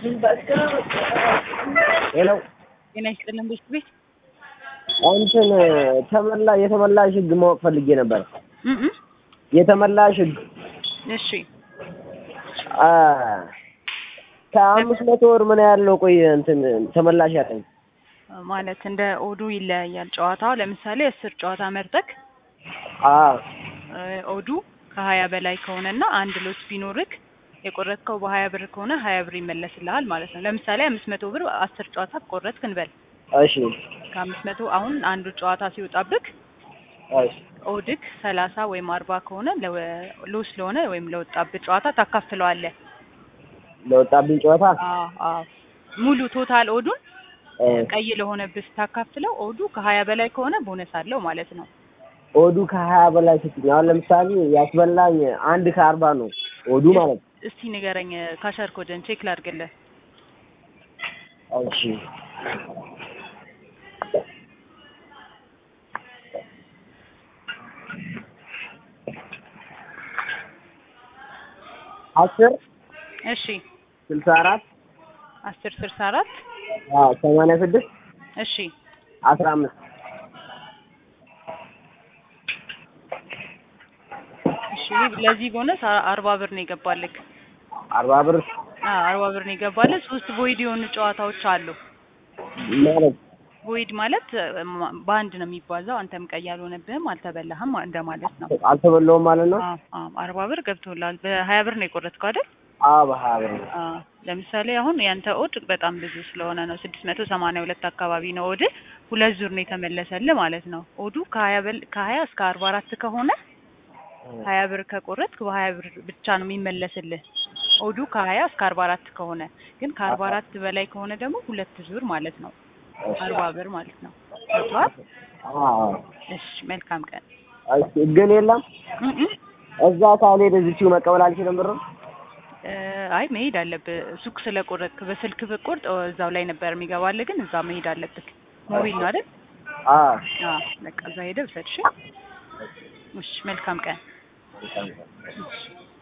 ሄሎ ጤና ይስጥልን ቤት ቤት እንትን ተመላ የተመላሽ ህግ ማወቅ ፈልጌ ነበር። እም እም የተመላሽ ህግ እሺ አ ከአምስት መቶ ወር ምን ያህል ነው? ቆይ እንትን ተመላሽ ያለኝ ማለት እንደ ኦዱ ይለያያል ጨዋታው። ለምሳሌ አስር ጨዋታ መርጠክ አ እ ኦዱ ከሀያ በላይ ከሆነና አንድ ሎት ቢኖርክ የቆረጥከው በሀያ ብር ከሆነ ሀያ ብር ይመለስልሃል ማለት ነው። ለምሳሌ አምስት መቶ ብር አስር ጨዋታ ቆረጥክ እንበል። እሺ ከአምስት መቶ አሁን አንዱ ጨዋታ ሲወጣብክ እሺ ኦድክ ሰላሳ ወይም አርባ ከሆነ ለ- ሎስ ለሆነ ወይም ለወጣብህ ጨዋታ ታካፍለዋለህ። ለወጣብኝ ጨዋታ አዎ አዎ ሙሉ ቶታል ኦዱን እ ቀይ ለሆነብህ ስታካፍለው ኦዱ ከሀያ በላይ ከሆነ ቦነስ አለው ማለት ነው። ኦዱ ከሀያ በላይ ስትኝ አሁን ለምሳሌ ያስበላኝ አንድ ከአርባ ነው ኦዱ ማለት ነው። እስቲ ንገረኝ ካሸር ኮድን ቼክ ላድርግልህ። እሺ አስር እሺ ስልሳ አራት አስር ስልሳ አራት አዎ ሰማንያ ስድስት እሺ አስራ አምስት እሺ ለዚህ ቦነስ አ- አርባ ብር ነው የገባልክ። አርባ ብር አዎ አርባ ብር ነው የገባልህ። ሶስት ቦይድ የሆኑ ጨዋታዎች አሉ። ማለት ቦይድ ማለት እ፣ ማ- በአንድ ነው የሚባዛው። አንተም ቀይ አልሆነብህም አልተበላህም እንደማለት ነው። አልተበላውም ማለት ነው። አዎ አዎ አርባ ብር ገብቶላል። በሀያ ብር ነው የቆረጥከው አይደል? አዎ በሀያ ብር ነው። አዎ ለምሳሌ አሁን ያንተ ኦድ በጣም ብዙ ስለሆነ ነው ስድስት መቶ ሰማንያ ሁለት አካባቢ ነው ኦድ ሁለት ዙር ነው የተመለሰልህ ማለት ነው። ኦዱ ከሀያ በል ከሀያ እስከ አርባ አራት ከሆነ ሀያ ብር ከቆረጥክ በሀያ ብር ብቻ ነው የሚመለስልህ። ኦዱ ከሀያ እስከ አርባ አራት ከሆነ ግን ከአርባ አራት በላይ ከሆነ ደግሞ ሁለት ዙር ማለት ነው አርባ ብር ማለት ነው። ገብቶሃል? አዎ እሺ መልካም ቀን። እሺ ግን የለም እም እም። እዛ ካልሄድ እዚሁ መቀበል አልችልም ብር እ፣ አይ መሄድ አለብህ። ሱቅ ስለቆረጥክ በስልክ ብቆርጥ እዛው ላይ ነበር የሚገባልህ፣ ግን እዛ መሄድ አለብህ። ሞቢል ነው አይደል? አዎ አዎ በቃ እዛ ሄደህ ውሰድ። እሺ እሺ፣ መልካም ቀን። እሺ